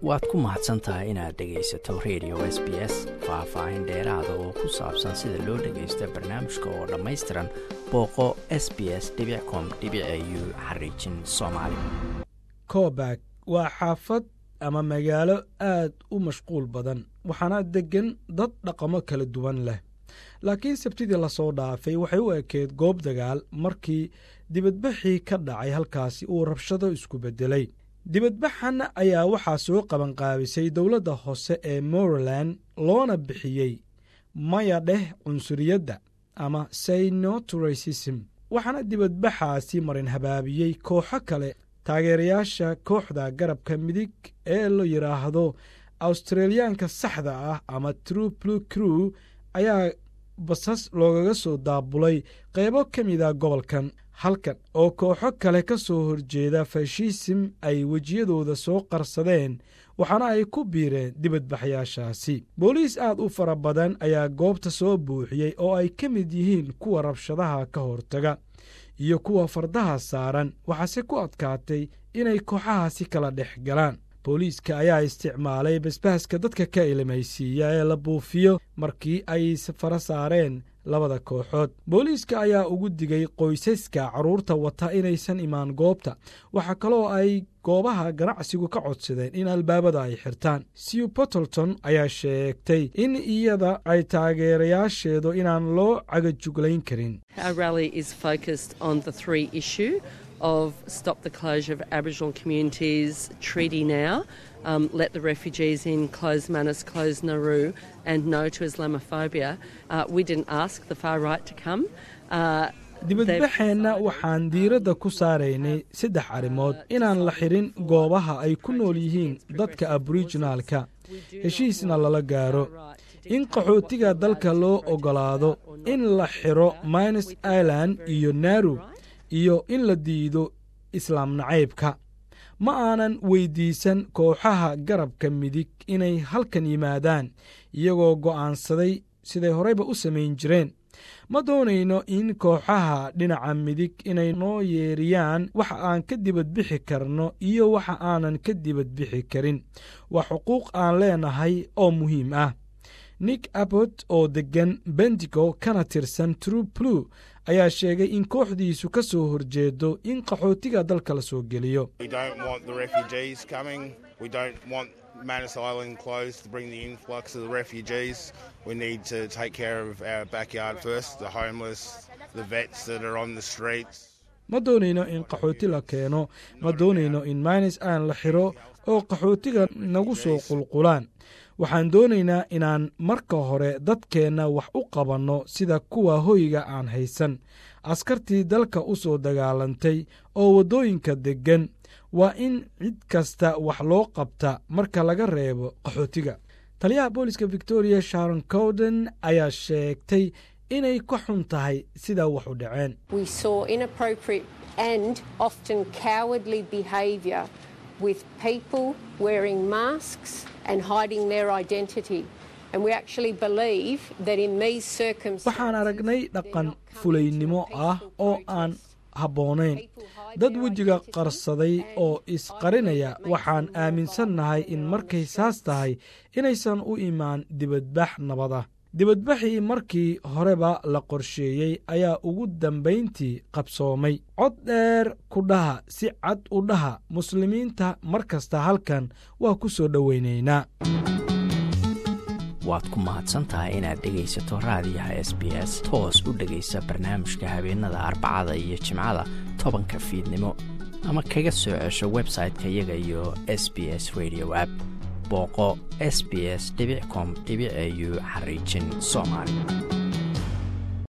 waad ku mahadsan tahay inaad dhegaysato radio s b s faah-faahin dheeraada oo ku saabsan sida loo dhagaysto barnaamijka oo dhammaystiran booqo s b s com u xariijin soomaali kobak waa xaafad ama magaalo aad u mashquul badan waxaana deggan dad dhaqamo kala duwan leh laakiin sabtidii lasoo dhaafay waxay u ekeed goob dagaal markii dibadbaxii ka dhacay halkaasi uu rabshado isku beddelay dibadbaxan ayaa waxaa soo qabanqaabisay dowladda hoose ee moreland loona bixiyey maya dheh cunsuriyadda ama saynoturasism waxaana dibadbaxaasi marin habaabiyey kooxo kale taageerayaasha kooxda garabka midig ee la yidhaahdo awstraliyaanka saxda ah ama true blu crew ayaa basas loogaga soo daabulay qaybo ka mida gobolkan halkan oo kooxo kale ka soo horjeeda fashisim ay wejiyadooda soo qarsadeen waxaana ay ku biireen dibadbaxyaashaasi booliis aad u fara badan ayaa goobta soo buuxiyey oo ay ka mid yihiin kuwa rabshadaha ka hortaga iyo kuwa fardaha saaran waxaase ku adkaatay inay kooxahaasi kala dhex galaan booliiska ayaa isticmaalay basbaaska dadka ka ilimaysiiya ee la buufiyo markii ay fara saareen labada kooxood booliiska ayaa ugu digay qoysaska carruurta wata inaysan imaan goobta waxaa kaloo ay goobaha ganacsigu ka codsadeen in albaabada ay xirtaan siw bottleton ayaa sheegtay in iyada ay taageerayaasheedu inaan loo cagajuglayn karin of Stop the Closure of Aboriginal Communities Treaty Now, um, Let the Refugees In, Close Manus, Close Nauru, and No to Islamophobia. Uh, we didn't ask the far right to come. Uh, dibadbaxeenna waxaan diiradda ku saaraynay saddex arrimood inaan la xirin goobaha ay ku nool yihiin dadka aboriginaalka heshiisna lala gaaro in qaxootiga dalka loo oggolaado in la xiro minus ireland iyo naru iyo in la diido islaam nacaybka ma aanan weyddiisan kooxaha garabka midig inay halkan yimaadaan iyagoo go'aansaday siday horeyba u samayn jireen ma doonayno in kooxaha dhinaca midig inay noo yeeriyaan waxa aan ka dibadbixi karno iyo waxa aanan ka dibadbixi karin waa xuquuq aan leenahay oo muhiim ah nick abbot oo deggan bendigo kana tirsan true blu ayaa sheegay in kooxdiisu ka soo horjeedo in qaxootiga dalka la soo geliyo Manus Island closed to bring the influx of the refugees. We need to take care of our backyard first, the homeless, the vets that are on the streets. ma doonayno in qaxooti la keeno ma doonayno in minus aan la xiro oo qaxootiga nagu soo qulqulaan waxaan doonaynaa inaan marka hore dadkeenna wax u qabanno sida kuwa hoyga aan haysan askartii dalka u soo dagaalantay oo waddooyinka deggan waa in cid kasta wax loo qabta marka laga reebo qaxootiga taliyaha booliska victoria sharon cowden ayaa sheegtay inay ka xun tahay sidaa wax u dhaceen with people wearing masks and hiding their identity. And we actually believe that in these circumstances. waxaan aragnay dhaqan fulaynimo ah oo aan habboonayn dad wejiga qarsaday oo isqarinaya waxaan aaminsannahay in markay saas tahay inaysan u imaan dibadbax nabad ah dibadbaxii markii horeba la qorsheeyey ayaa ugu dambayntii qabsoomay cod dheer ku dhaha si cad u dhaha muslimiinta mar kasta halkan waa ku soo dhowaynaynaa waad ku mahadsantahay inaad dhegaysato raadiyaha s b s toos u dhegaysa barnaamijka habeenada arbacada iyo jimcada tobanka fiidnimo ama kaga soo cesho website-ka iyaga iyo s b s radio app booqo s b s com au xariijin soomaali